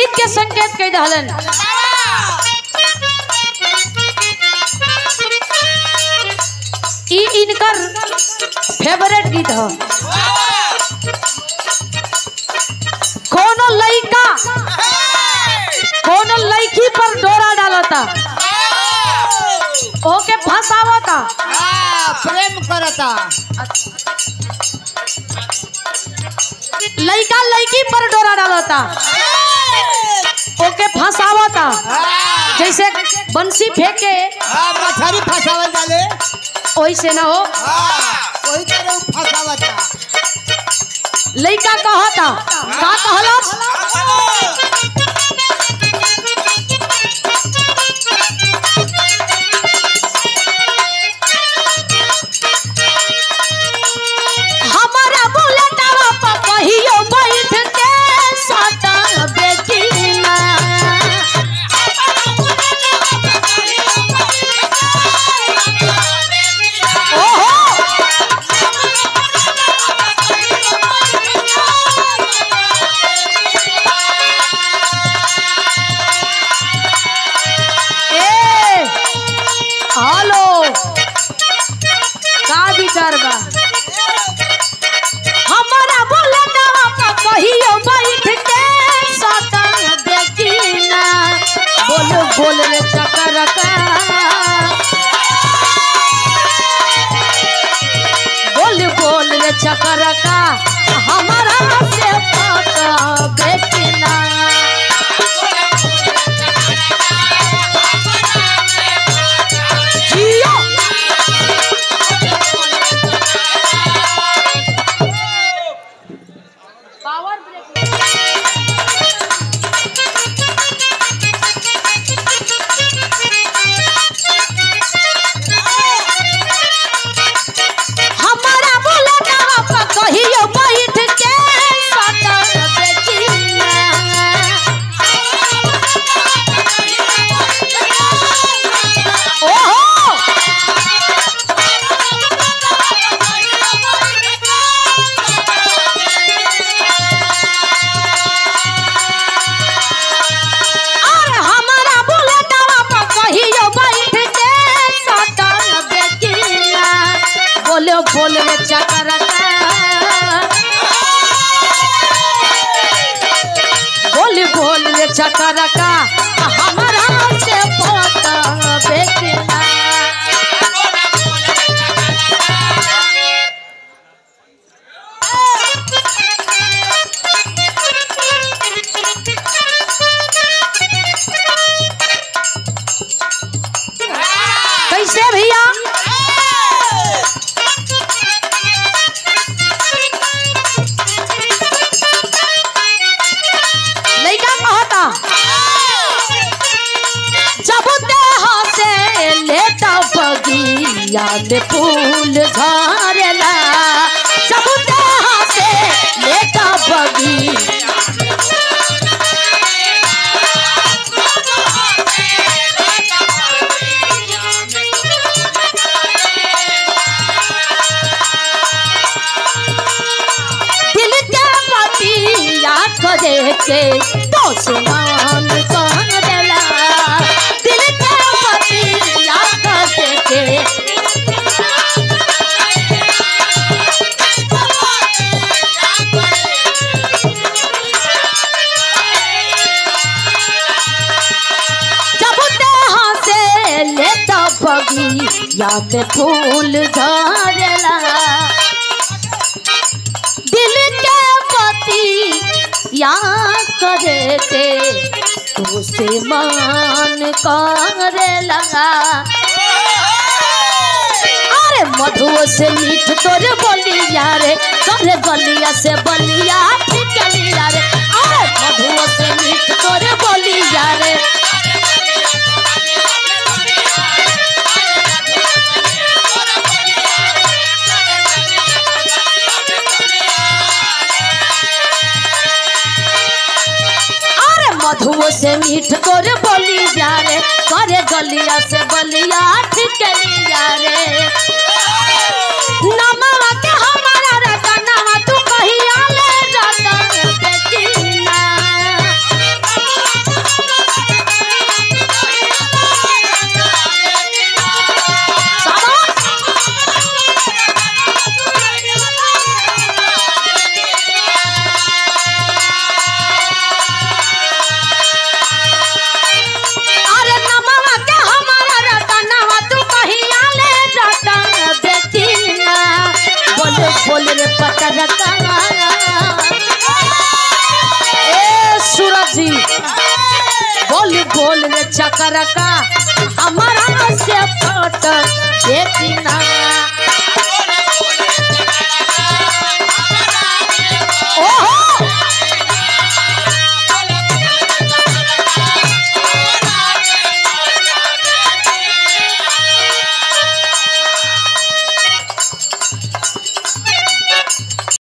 गीत के संकेत कह दहलन ई इनकर फेवरेट गीत ह कोनो लइका कोनो लड़की पर डोरा डालता ओके फंसावता हाँ, प्रेम करता लइका लड़की पर डोरा डालता ओके फंसावता हाँ, जैसे बंसी फेंके हाँ, मछली फंसावल डाले वैसे ना हो हाँ, वही तरह उ फंसावता लइका कहता का कहलस हमारा बुलेटवा पर कहियो बैठ के सटा बेकिना ओहो ए हेलो का विचार बा हमारा बुलेटवा पर कहियो बैठ के सटा बेकिना बोल बोल रे चकर का बोल बोल रे चकर का हमारा से पका बेचना जियो पावर ब्रेक हमारा बुलेटवा पर कहियो बैठ के सटा बेचना ओहो अरे हमारा बुलेटवा पर कहियो बैठ के सटा बेचना बोलो बोल रे चकरका बोल बोल रे चकरका हमारा से पता बेचना कैसे भैया लइका कहता जब देह से लेता बगिया में फूल झरेला जब देह से लेता बगिया दिल के पतिया करे के तो सुमान कौन देला दिल के पतिया करे के जब देह से लेता बगिया में फूल झरेला दिल के पति या करे के तो से मान करे लगा अरे मधुओ से मीठ तोर बोलिया रे करे गलिया से बलिया ठिकलिया रे अरे मधुओ से मीठ तोर बोलिया रे अरे मधुओ से मीठ तोर बोलिया रे करे गलिया से बलिया ठिकलिया रे नमवा के हमारा रतनवा तू कहिया ले रतन बेचीना बोल रे पटरका ए सूरज जी बोल बोल रे चकरका हमारा से पट देखी ना ओहो